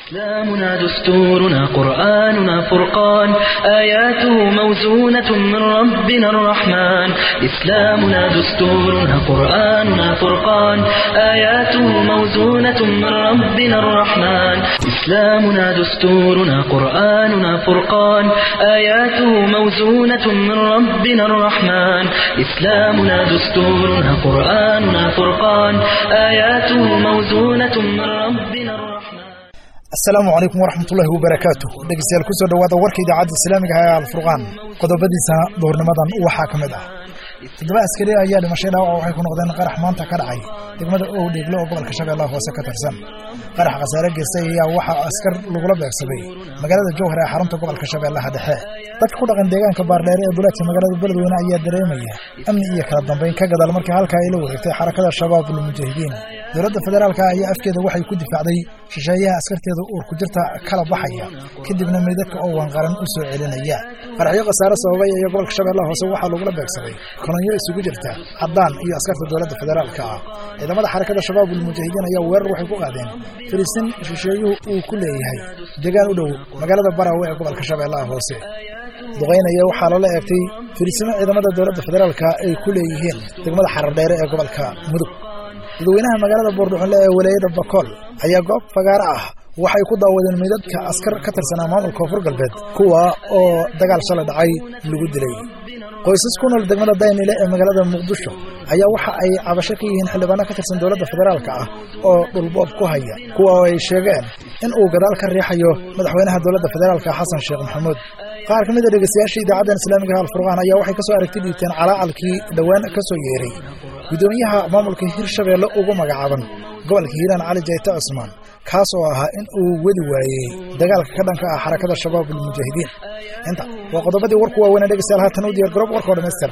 إسلامنا دستورنا قرآننا فرقان آياته موزونة من ربنا الرحمن إسلامنا دستورنا قرآننا فرقان آياته موزونة من ربنا الرحمن إسلامنا دستورنا قرآننا فرقان آياته موزونة من ربنا الرحمن إسلامنا دستورنا قرآننا فرقان آياته موزونة من ربنا الرحمن asalaamu calaykum waraxmatullaahi wabarakaatu dhegeystayaal kusoo dhowaada warka idaacadda islaamiga ah ee alfurqaan qodobadiisa doornimadan waxaa ka mid ah toddoba askari ayaa dhimashay dhaawaca waxay ku noqdeen qarax maanta ka dhacay degmada ow dheegle oo gobolka shabeellaha hoose ka tirsan qarax khasaare geystay ayaa waxaa askar lagula beegsaday magaalada jowhar ee xarunta gobolka shabeellaha dhexe dadka ku dhaqan deegaanka baardheere ee duleedka magaalada beledweyne ayaa dareemaya amni iyo kala dambeyn ka gadaal markii halkaa ay la wareegtay xarakada shabaabul mujaahidiin dowladda federaalka ayaa afkeeda waxay ku difaacday shisheeyaha askarteeda uur ku jirta kala baxaya kadibna meydadka oo wanqaran u soo celinaya qaraxyo khasaare sababay ayaa gobolka shabeellaha hoose waxaa lagula beegsaday kolonyo isugu jirta caddaan iyo askarta dowladda federaalka ah ciidamada xarakada shabaabul mujaahidiin ayaa weerar waxay ku qaadeen fariisin shisheeyuhu uu ku leeyahay deegaan u dhow magaalada baraawe ee gobolka shabeellaha hoose duqaynaya waxaa lala eegtay fariisimo ciidamada dowladda federaalka ay ku leeyihiin degmada xarardheere ee gobolka mudug dadweynaha magaalada boordhuxunle ee walaayada bakool ayaa goob fagaaro ah waxay ku daawadeen meydadka askar ka tirsanaa maamulka koonfur galbeed kuwa oo dagaal shalay dhacay lagu dilay qoysas ku nool degmada daynile ee magaalada muqdisho ayaa waxa ay cabasho ka yihiin xildhibaano ka tirsan dowladda federaalka ah oo dhulboob ku haya kuwa oo ay sheegeen in uu gadaal ka riixayo madaxweynaha dowladda federaalka xasan sheekh maxamuud qaar ka mid a dhegeystayaasha idaacadan islaamiga alfurqaan ayaa waxay ka soo aragti dhiibteen calaacalkii dhowaan ka soo yeeray guddoomiyaha maamulka hirshabeelle ugu magacaaban gobolka hiiraan cali jayte cusmaan kaas oo ahaa in uu wadi waayey dagaalka ka dhanka ah xarakada shabaabul mujaahidiin inta waa qodobadii warku waaweynee dhegeystayaal haatan u diyaar garoob warkao dhammaystiran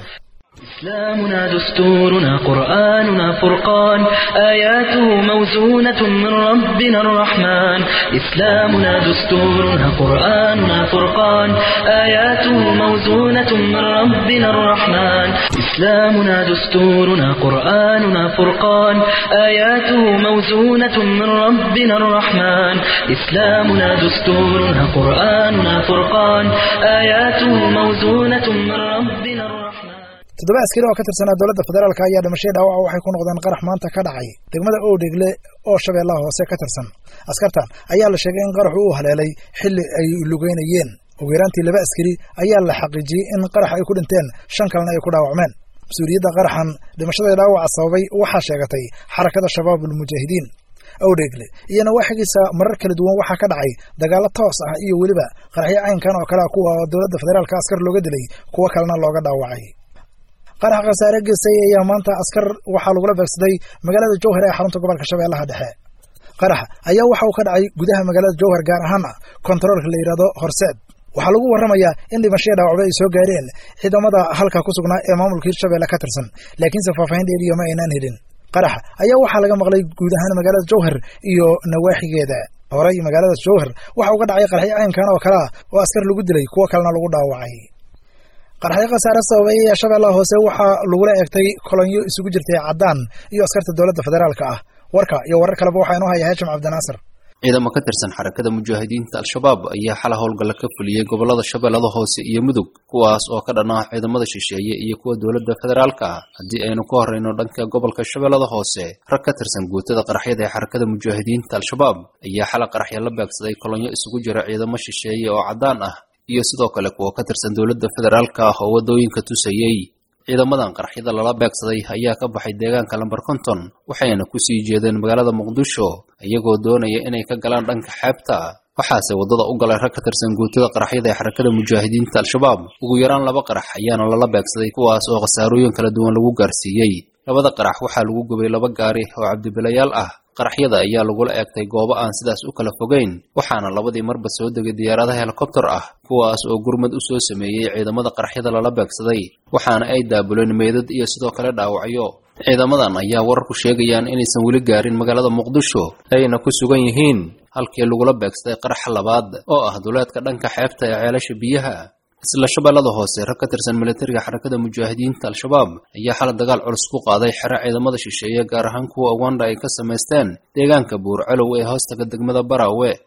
إسلامنا دستورنا قرآننا فرقان آياته موزونة من ربنا الرحمن إسلامنا دستورنا قرآننا فرقان آياته موزونة من ربنا الرحمن إسلامنا دستورنا قرآننا فرقان آياته موزونة من ربنا الرحمن إسلامنا دستورنا قرآننا فرقان آياته موزونة من ربنا الرحمن toddoba askari oo ka tirsanaa dowladda federaalka ayaa dhimashay dhaawaca waxay ku noqdeen qarax maanta ka dhacay degmada oodhegle oo shabeellaha hoose ka tirsan askartan ayaa la sheegay in qaraxu uu haleelay xilli ay lugeynayeen ugu yaraantii laba askari ayaa la xaqiijiyey in qarax ay ku dhinteen shan kalena ay ku dhaawacmeen mas-uuliyadda qaraxan dhimashada dhaawaca sababay waxaa sheegatay xarakada shabaabul mujaahidiin owdheegle iyo nawaaxigiisa marar kala duwan waxaa ka dhacay dagaallo toos ah iyo weliba qaraxyo caynkan oo kale ah kuwa dowladda federaalka askar looga dilay kuwo kalena looga dhaawacay qarax khasaare geystay ayaa maanta askar waxaa lagula beegsaday magaalada jowhar ee xarunta gobolka shabeellaha dhexe qaraxa ayaa waxa uu ka dhacay gudaha magaalada jowhar gaar ahaana kontaroolka la yidhahdo horseed waxaa lagu warramayaa in dhimashaya dhaawacba ay soo gaareen ciidamada halka ku sugnaa ee maamulka hirshabeelle ka tirsan laakiinse faahfaahin dheeriya ma aynaan helin qaraxa ayaa waxaa laga maqlay guud ahaan magaalada jowhar iyo nawaaxigeeda horey magaalada jowhar waxa uu ka dhacay qaraxyo caynkan oo kale ah oo askar lagu dilay kuwo kalena lagu dhaawacay qaraxyo khasaare sababay ee shabeellaha hoose waxaa lagula eegtay kolonyo isugu jirtay caddaan iyo askarta dowladda federaalka ah warka iyo warar kaleba waxaa inoo haya haashim cabdinaasir ciidamo ka tirsan xarakada mujaahidiinta al-shabaab ayaa xala howlgalla ka fuliyey gobollada shabeellada hoose iyo mudug kuwaas oo ka dhan ah ciidamada shisheeye iyo kuwa dowladda federaalka ah haddii aynu ka horreyno dhanka gobolka shabeellada hoose rag ka tirsan guutada qaraxyada ee xarakada mujaahidiinta al-shabaab ayaa xala qaraxya la beegsaday kolonyo isugu jira ciidamo shisheeye oo caddaan ah iyo sidoo kale kuwa ka tirsan dowladda federaalka ah oo waddooyinka tusayey ciidamadan qaraxyada lala beegsaday ayaa ka baxay deegaanka lamber konton waxayna ku sii jeedeen magaalada muqdisho iyagoo doonaya inay ka galaan dhanka xeebta waxaase waddada u galay rag ka tirsan guutada qaraxyada ee xarakada mujaahidiinta al-shabaab ugu yaraan laba qarax ayaana lala beegsaday kuwaas oo khasaarooyin kala duwan lagu gaarsiiyey labada qarax waxaa lagu gubay laba gaari oo cabdibilayaal ah qaraxyada ayaa lagula eegtay goobo aan sidaas u kala fogeyn waxaana labadii marba soo degay diyaaradaha helikobter ah kuwaas oo gurmad u soo sameeyey ciidamada qaraxyada lala beegsaday waxaana ay daabuleen meydad iyo sidoo kale dhaawacyo ciidamadan ayaa wararku sheegayaan inaysan weli gaarin magaalada muqdisho ayna ku sugan yihiin halkii lagula beegsaday qaraxa labaad oo ah duleedka dhanka xeebta ee ceelasha biyaha isla shabeellada hoose rag ka tirsan militariga xarakada mujaahidiinta al-shabaab ayaa xala dagaal culus ku qaaday xero ciidamada shisheeye gaar ahaan kuwa uganda ay ka samaysteen deegaanka buurcalow ee hoostaga degmada baraawe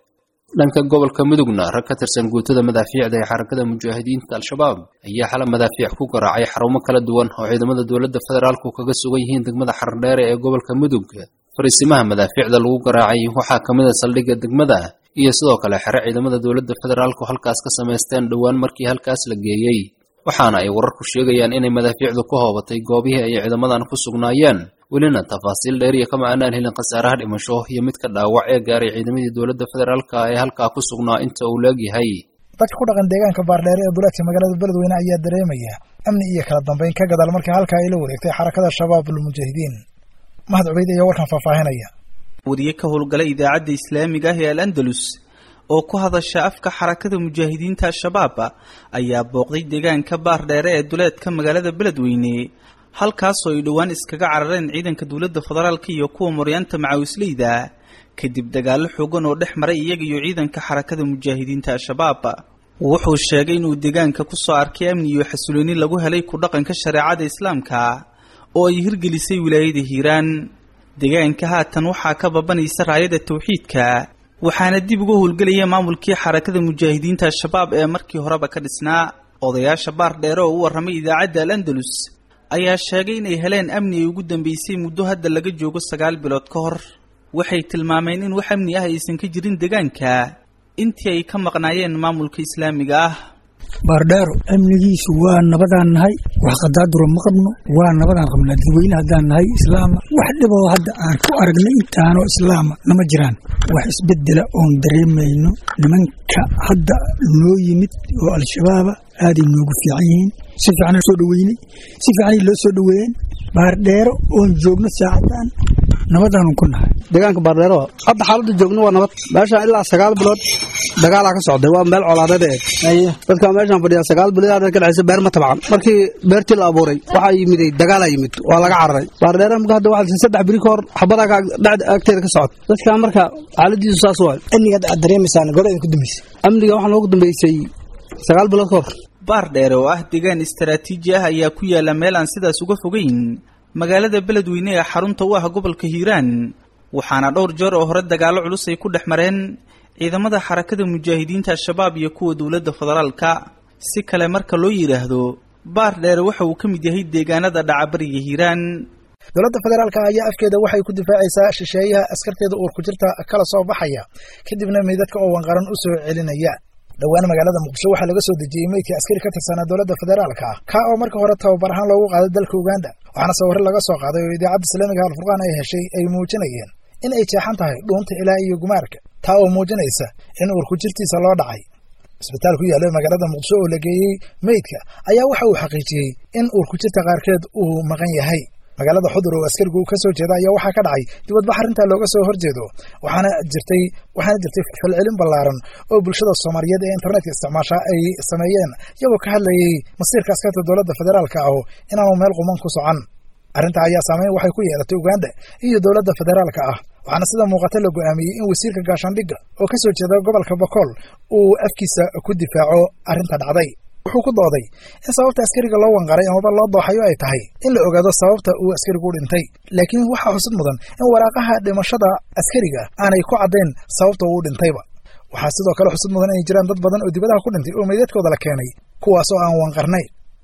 dhanka gobolka mudugna rag ka tirsan guutada madaafiicda ee xarakada mujaahidiinta al-shabaab ayaa xala madaafiic ku garaacay xarumo kala duwan oo ciidamada dowladda federaalku kaga sugan yihiin degmada xardheere ee gobolka mudug fariisimaha madaafiicda lagu garaacay waxaa ka mid a saldhigga degmada iyo sidoo kale xere ciidamada dowladda federaalku halkaas ka samaysteen dhowaan markii halkaas la geeyey waxaana ay wararku sheegayaan inay madaafiicdu ka hoobatay goobihii ay ciidamadan ku sugnaayeen welina tafaasiil dheeriya kama aanaan helin khasaaraha dhimasho iyo midka dhaawac ee gaaray ciidamadii dowladda federaalka ee halkaa ku sugnaa inta uu leegyahay dadka ku dhaqan deegaanka baardheere ee duleedka magaalada beledweyne ayaa dareemaya amni iyo kala dambeyn ka gadaal markii halkaa ay la wareegtay xarakada shabaabul mujaahidiin mahad cubeyd ayaa warkan faahfaahinaya wariye ka howlgala idaacadda islaamiga ah ee al andalus oo ku hadasha afka xarakada mujaahidiinta al-shabaab ayaa booqday deegaanka baardheere ee duleedka magaalada beledweyne halkaasoo ay dhowaan iskaga carareen ciidanka dowladda federaalka iyo kuwa maryaanta macawisleyda kadib dagaallo xoogan oo dhex maray iyaga iyo ciidanka xarakada mujaahidiinta al-shabaab wuxuu sheegay inuu deegaanka kusoo arkay amni iyo xasilooni lagu helay ku dhaqanka shareecada islaamka oo ay hirgelisay wilaayada hiiraan deegaanka haatan waxaa ka babanaysa raayada tawxiidka waxaana dib uga howlgelaya maamulkii xarakada mujaahidiinta al-shabaab ee markii horeba ka dhisnaa odayaasha baardheere oo u warramay idaacadda al andalus ayaa sheegay inay heleen amni ay ugu dambeysay muddo hadda laga joogo sagaal bilood ka hor waxay tilmaameen in wax amni ah aysan ka jirin deegaanka intii ay ka maqnaayeen maamulka islaamiga ah baardheero amnigiisu waa nabadaan nahay wax qadaaduro ma qabno waa nabadaan qabnaa dadweyne haddaan nahay islaama wax dhiboo hadda aan ku aragnay intaanoo islaama nama jiraan wax isbedela oon dareemayno nimanka hadda noo yimid oo al-shabaaba aaday noogu fiican yihiin si fiicanaa soo dhaweynay si fiicanay loo soo dhaweeyeen baardheero oon joogno saacadan nabadaanu ku nahay deegaanka baardheero hadda xaaladda joogno waa nabad meeshaan ilaa sagaal bilood dagaalaa ka socday waa meel colaadeed eeg dadka meeshaan fadhiya sagaal bilood ka dhexaysa beer ma tabcan markii beertii la abuuray waxaa yimiday dagaalaa yimid waa laga cararay baardheero marka hadda waxaa saddex biri ka hor xabadaa agteeda ka socota dadka marka xaaladiisu saas waay amniga hadda aad dareemaysaan goleeda ku dambeysay amniga waxaa noogu dambeysay sagaal bilood ka hor baardheere oo ah deegaan istaraatiiji ah ayaa ku yaala meel aan sidaas uga fogeyn magaalada beledweyne ee xarunta u ah gobolka hiiraan waxaana dhowr jeer oo hore dagaallo culus ay ku dhex mareen ciidamada xarakada mujaahidiinta al-shabaab iyo kuwa dowladda federaalka si kale marka loo yidhaahdo baardheere waxa uu ka mid yahay deegaanada dhacabariga hiiraan dowladda federaalka ayaa afkeeda waxay ku difaacaysaa shisheeyaha askarteeda uur ku jirta kala soo baxaya kadibna meydadka oo wanqaran u soo celinaya dhowaan magaalada muqdisho waxaa laga soo dejiyey meydkii askari ka tirsanaa dowladda federaalka ah kaa oo marka hore tababar ahaan loogu qaaday dalka uganda waxaana sawirro laga soo qaaday oo idaacadda islaamiga alfurqaan ay heshay ay muujinayeen in ay jeexan tahay dhuunta ilaa iyo gumaarka taa oo muujinaysa in uurku jirtiisa loo dhacay isbitaal ku yaalla magaalada muqdisho oo la geeyey meydka ayaa waxa uu xaqiijiyey in uurku jirta qaarkeed uu maqan yahay magaalada xudur oo askarigu ka soo jeeda ayaa waxaa ka dhacay dibadbax arrintaa looga soo horjeedo waxaana jirtay waxaana jirtay falcelin ballaaran oo bulshada soomaaliyeed ee internetka isticmaasha ay sameeyeen iyagoo ka hadlayay masiirka askarta dowladda federaalka ah inaanu meel quman ku socon arrintaa ayaa saameyn waxay ku yeelatay uganda iyo dowladda federaalka ah waxaana sida muuqata la go'aamiyey in wasiirka gaashaandhigga oo ka soo jeeda gobolka bokool uu afkiisa ku difaaco arrinta dhacday wuxuu ku dooday in sababta askariga loo wanqaray amaba loo dooxayo ay tahay in la ogaado sababta uu askarigu u dhintay laakiin waxaa xusid mudan in waraaqaha dhimashada askariga aanay ku caddayn sababta uu u dhintayba waxaa sidoo kale xusid mudan inay jiraan dad badan oo dibadaha ku dhintay oo meydadkooda la keenay kuwaas oo aan wanqarnayn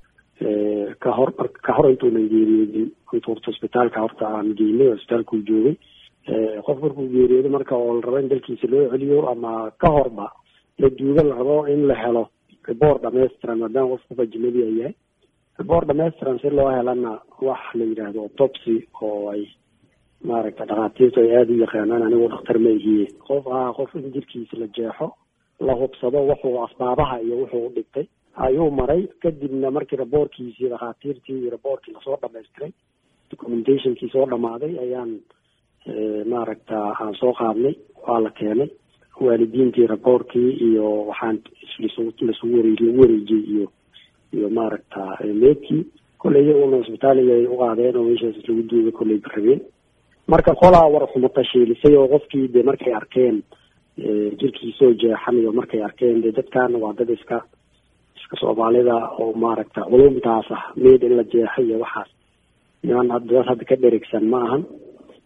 ka hor ka hor intuunan geeriyoodin intu horta isbitaalka horta aan geynay oo isbitaalkuu joogay qof markuu geeriyoodo marka oo la rabo in dalkiisa loo celiyo ama ka horba la duuga la rabo in la helo report dhamaystiran maadaama qof qof ajnabi a yahay report dhamaystiran si loo helana wax la yidhaahdo autopsy oo ay maaragta dhakhaatiirtu ay aada u yaqaanaan anigu dhakhtar ma ihiye qof ah qof in jirkiisa la jeexo la hubsado wuxuu asbaabaha iyo wuxuu u dhigtay ayuu maray kadibna markii raboorkiisii dhakhaatiirtii iyo raboorkii lasoo dhamaystiray documentationkii soo dhamaaday ayaan maaragta aan soo qaadnay waa la keenay waalidiintii raboorkii iyo waxaan lasugu wareey lagu wareejiyey iyo iyo maaragta meedkii kolley iyaguna isbitaaliga ay u qaadeen oo meeshaas lagu duuga kolley rabeen marka qolaa war xumata shiilisay oo qofkii de markay arkeen jirkiisoo jeexan iyo markay arkeen de dadkaana waa dad iska iska soomaalida oo maaragta culumtaas ah meed in la jeexo iyo waxaas niman dad hadda ka dherigsan ma ahan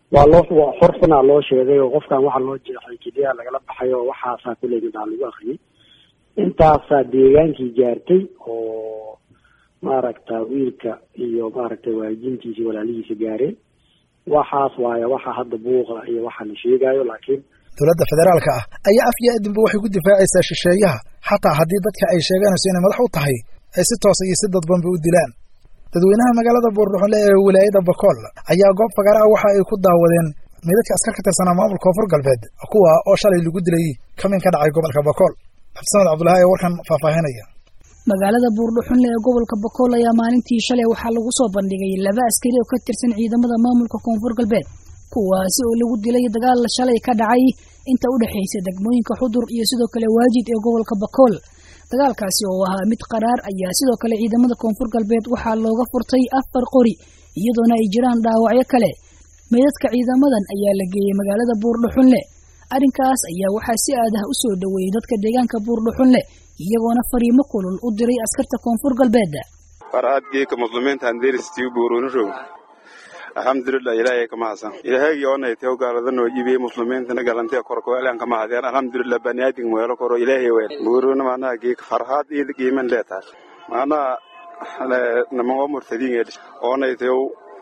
waa loo waa xorfanaa loo sheegay oo qofkan waxaa loo jeexay keliya lagala baxay oo waxaasaa kuley midaa lagu akriyay intaasaa deegaankii gaartay oo maaragta wiilka iyo maaragtay waalidiintiisa walaalihiisa gaareen waxaas waaye waxa hadda buuqa iyo waxa la sheegayo laakiin dowladda federaalka ah ayaa af iyo adinba waxay ku difaacaysaa shisheeyaha xataa haddii dadka ay sheeganayso inay madax u tahay ay si toosa iyo si dadbanba u dilaan dadweynaha magaalada buurdhuxunle ee wilaayada bakool ayaa goob fagaara ah waxa ay ku daawadeen meydadka askar ka tirsanaa maamulka koonfur galbeed kuwa oo shalay lagu dilay kamin ka dhacay gobolka bakool xabdisamed cabdulahi ee warkan faahfaahinaya magaalada buurdhuxunle ee gobolka bakool ayaa maalintii shalay waxaa lagu soo bandhigay laba askari oo ka tirsan ciidamada maamulka koonfur galbeed kuwaasi oo lagu dilay dagaal shalay ka dhacay inta u dhexaysa degmooyinka xudur iyo sidoo kale waajid ee gobolka bakool dagaalkaasi oo ahaa mid qaraar ayaa sidoo kale ciidamada koonfur galbeed waxaa looga furtay afar qori iyadoona ay jiraan dhaawacyo kale meydadka ciidamadan ayaa la geeyey magaalada buurdhuxunle arrinkaas ayaa waxaa si aad ah u soo dhoweeyey dadka deegaanka buurdhuxunle iyagoona fariimo kulul u diray askarta koonfur galbeed faraadgeeka muslimiinta handeristii buurunishow alxamdulilah ilaahay kama hasan ilaahaygi onayteo gaaladanoo iibiye muslimiintana galantee korkoelan kama hadeen alxamdulilah baniaadin weelo koro ilaahay weel buuruna maanaha geeka farhaad iida qiiman leetaas maanaha namango murtadiin edish onayteo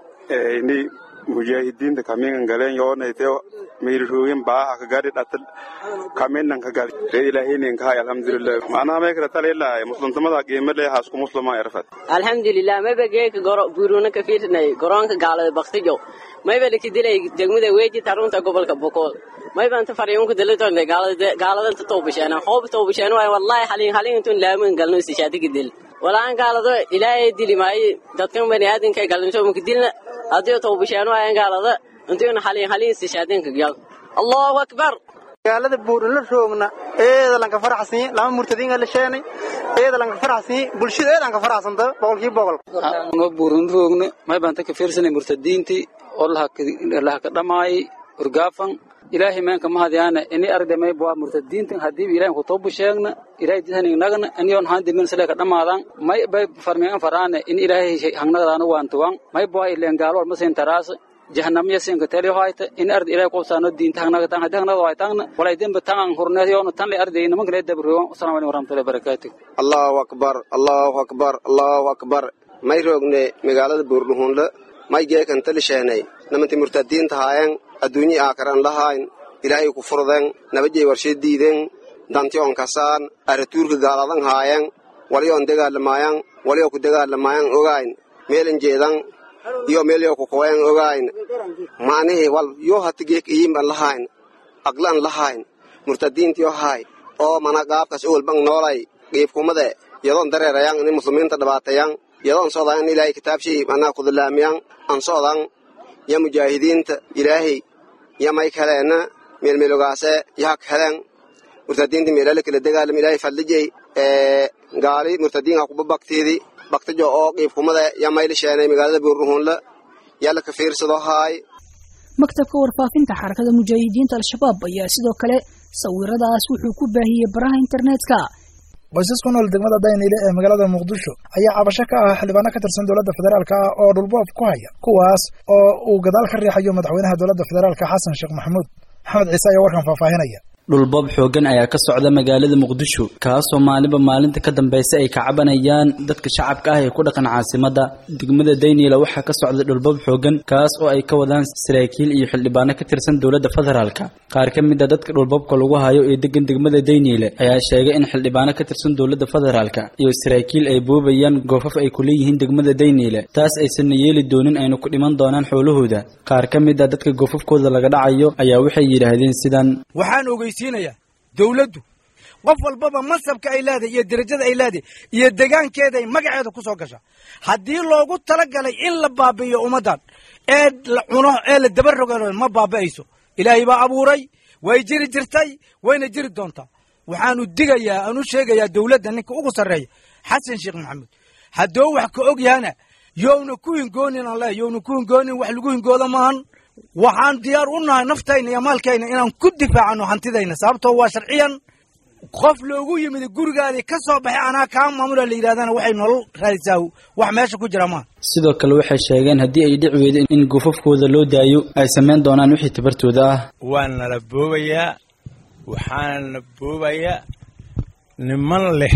ini mujaahidiinta kamingan galeen yoonayteo miirishooyin baaha ka gadi dhatal kaminan ka gadi ree ilaahinin kahay alxamdulilah maanaha may kala talilahay muslimtamada qiimo leh haasku muslima erfad alxamdulilah mayba geeka goro buuruna ka fiirnay garoonka gaalada baktijo mayba lakidilay degmada weeji tarunta gobolka bokool mayba inta fariinka dalitonde gaaladanta toobasheen hoob toobasheen waay wallahi halin halin intun laamin galno sishaadigi dil walaan gaalado ilaahay dili maayo dadkan baniaadinka galinto makadilna haddii toobasheen waayan gaalada intuna halin halin sishaadinka gal allahu akbar magaalada buurula roogna eeda lanka faraxsanyi lama murtadiinga la sheenay eeda lanka faraxsanyi bulshada eedan ka faraxsanta boqolkiiba boqol ma buurun roogna may baan ka fiirsanay murtadiintii oo lahaka dhamaayay urgaafan ilaahay meenka mahadyaana ini arde may bua murtadiintan hadiiba ilahay ku toobu sheegna ilahay disaning nagna aniyon haan dimin sileka dhamaadan may bay farmiyan faraane in ilaahay hangnagdaana waantuwan may bua ileen gaalo masin taraasa jahanamya sinka teli hoyta in ardi ilaahay qobsaano diinta hangnagdan hadii hangnagda hoytangna walay demba tangan hurneed yoona tan lay arday nimanka lee dabroon asalamu alaykum warahmatullahi wabarakatuh allahu akbar allahu akbar allahu akbar may roogne magaalada buurdhuhunle may geekan tali sheenay namanti murtadiinta haayan adduunyi aakaran lahayn ilaahay ku furden nabajay warsheed diiden dantion kasaan aratuurka gaaladan haayan waliyoon degaalamayan waliyo ku degaalamayan ogayn meelan jeedan iyo meelyo ku koyan ogayn maanihi wal yo hati geek iyimban lahayn aqlan lahayn murtadiintiyo haay oo mana qaabkas owalbang noolay qiibkumade yadoon dareerayan ini muslimiinta dhibaatayan yadoon socdan in ilaahay kitaabshii manaa kudulaamiyan an socdan ya mujaahidiinta ilaahay ya may kaleena meelmeelogaase yahak helen murtadiinta meelale kala degaalam ilaahay fadlijay gaali murtadiinka kuba baktiidi baktijo oo qiibkumada ya mayla sheenay magaalada buurruhuunla yalla ka fiirsado haay maktabka warfaafinta xarakada mujaahidiinta al-shabaab ayaa sidoo kale sawiradaas wuxuu ku baahiyey baraha internetka qoysas ku nool degmada dayniile ee magaalada muqdisho ayaa cabasho ka ah xildhibaano ka tirsan dowladda federaalka ah oo dhulboob ku haya kuwaas oo uu gadaal ka riixayo madaxweynaha dowladda federaalka xasan sheekh maxamuud maxamed ciise ayaa warkan faahfaahinaya dhulboob xoogan ayaa ka socda magaalada muqdisho kaasoo maalinba maalinta ka dambaysa ay ka cabanayaan dadka shacabka ah ee ku dhaqan caasimada degmada dayniila waxaa ka socda dhulboob xoogan kaas oo ay ka wadaan saraakiil iyo xildhibaano ka tirsan dowladda federaalka qaar ka mid a dadka dhulboobka lagu hayo ee degan degmada dayniile ayaa sheegay in xildhibaano ka tirsan dowladda federaalka iyo saraakiil ay boobayaan goofaf ay ku leeyihiin degmada dayniile taas aysanna yeeli doonin aynu ku dhiman doonaan xoolahooda qaar ka mid a dadka goofafkooda laga dhacayo ayaa waxay yidhaahdeen sidan dowladdu qof walbaba mansabka ay leedahay iyo derajada ay leedahay iyo degaankeeda ay magaceeda ku soo gasha haddii loogu talagalay in la baabi'iyo ummaddan ee la cuno ee la daba rogo ma baabi'ayso ilaahay baa abuuray way jiri jirtay wayna jiri doontaa waxaanu digayaa aanu sheegayaa dowladda ninka ugu sarreeya xasan sheekh maxamuud hadduu wax ka og yahana yowna ku hingoonin aan leehay yowna ku hingoonin wax lagu hingooda maahan waxaan diyaar u nahay naftayna iyo maalkayna inaan ku difaacano hantidayna sababtoo waa sharciyan qof loogu yimid gurigaadii ka soo baxay anaa kaa maamula la yidhahdana waxay nolol raadisaa wax meesha ku jira maa sidoo kale waxay sheegeen haddii ay dhici weydo in gufafkooda loo daayo ay samayn doonaan wixii tabartooda ah waa nala boobayaa waxaana boobayaa niman leh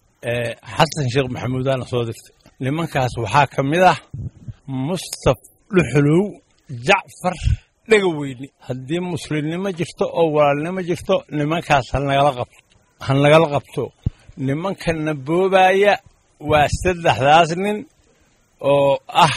xasan sheekh maxamuudaana soo dirtay nimankaas waxaa ka mid ah mustaf dhuxulow jacfar dhegaweyne haddii muslimnimo jirto oo walaalnimo jirto nimankaas hanagala qabto ha nagala qabto nimankana boobaaya waa saddexdaas nin oo ah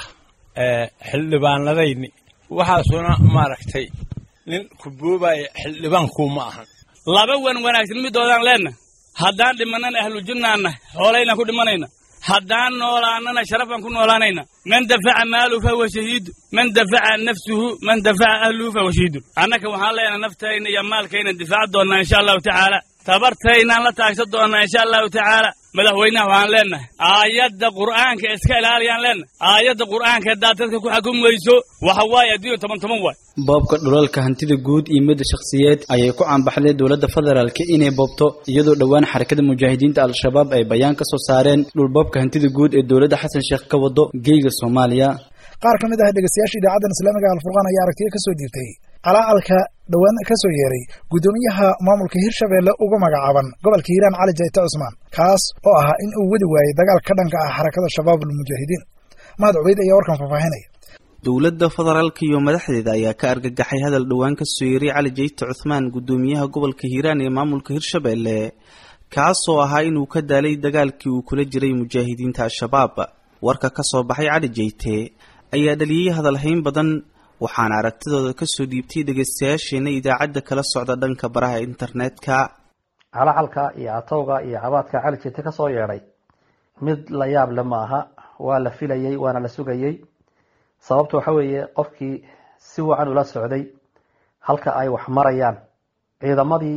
xildhibaanadayni waxaasuna maaragtay nin ku boobaya xildhibaankuuma ahan laba wan wanaagsan midoodaan leenna haddaan dhimanana ahlujannaanna hoolaynan ku dhimanayna haddaan noolaanana sharafaan ku noolaanayna man dafaca maaluhu fahuwa shahiidu man dafaca nafsuhu man dafaca ahluhu fahuwa shahiidu annaka waxaan leenahay naftayna iyo maalkaynan difaaci doonnaa insha allahu tacaala tabartaynaan la taagsan doonnaa insha allahu tacaala madaxweynaha waxaan leennahay aayadda qur'aanka iska ilaaliyaan leennahay aayadda qur'aanka haddaad dadka ku xukumayso waxa waaye adduunya toban toban waay boobka dhulalka hantida guud iyo midda shakhsiyeed ayay ku caanbaxday dowladda federaalka inay boobto iyadoo dhowaan xarakada mujaahidiinta al-shabaab ay bayaan ka soo saareen dhulboobka hantida guud ee dowladda xasan sheekh ka wado geyga soomaaliya qaar ka mid ah dhegeystayaasha idaacaddan islaamiga alfurqaan ayaa aragtiyo ka soo dhiibtay calacalka dhowaan ka soo yeeray guddoomiyaha maamulka hirshabeelle ugu magacaaban gobolka hiiraan cali jayte cusmaan kaas oo ahaa in uu wadi waayey dagaal ka dhanka ah xarakada shabaab almujaahidiin mahad cubeyd ayaa warkan faahfaahinaya dowladda federaalka iyo madaxdeeda ayaa ka argagaxay hadal dhowaan ka soo yeeray cali jayte cuthmaan guddoomiyaha gobolka hiiraan ee maamulka hirshabeelle kaasoo ahaa inuu ka daalay dagaalkii uu kula jiray mujaahidiinta al-shabaab warka ka soo baxay cali jayte ayaa dhaliyey hadalhayn badan waxaana aragtidooda kasoo dhiibtay dhegeystayaasheena idaacadda kala socda dhanka baraha internetka calacalka iyo atowga iyo cabaadka cali jayte ka soo yeedhay mid la yaab le ma aha waa la filayey waana la sugayey sababta waxa weeye qofkii si wacan ula socday halka ay wax marayaan ciidamadii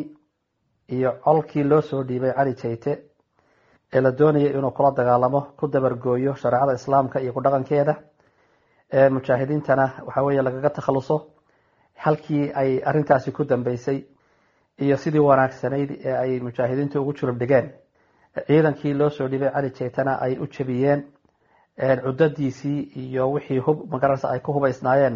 iyo colkii loo soo dhiibay cali jayte ee la doonayay inuu kula dagaalamo ku dabargooyo shareecada islaamka iyo ku dhaqankeeda ee mujaahidiintana waxa weeye lagaga takhaluso halkii ay arrintaasi ku dambeysay iyo sidii wanaagsanayd ee ay mujaahidiintu ugu julub dhigeen ciidankii loo soo dhiibay cali jaytana ay u jebiyeen cudadiisii iyo wixii hub magararsa ay ku hubaysnaayeenna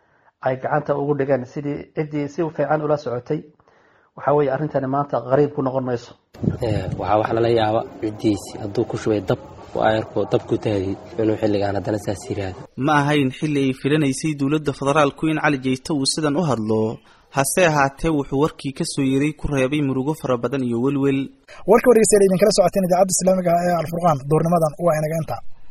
ay gacanta ugu dhigeen sidii ciddii si fiican ula socotay waxa weeye arrintani maanta qariib ku noqon mayso waxaa wax lala yaaba ciddiisi hadduu ku shubay dab ayarkoo dab ku taagay inuu xilligaan haddana saas yiraahdo ma ahayn xilli ay filanaysay dowladda federaalku in cali jayte uu sidan u hadlo hase ahaatee wuxuu warkii ka soo yeeray ku reebay murugo fara badan iyo welwel warka wargeystayaal idinkala socoteen idaacadda islaamiga ah ee alfurqaan duurnimadan waa inaga inta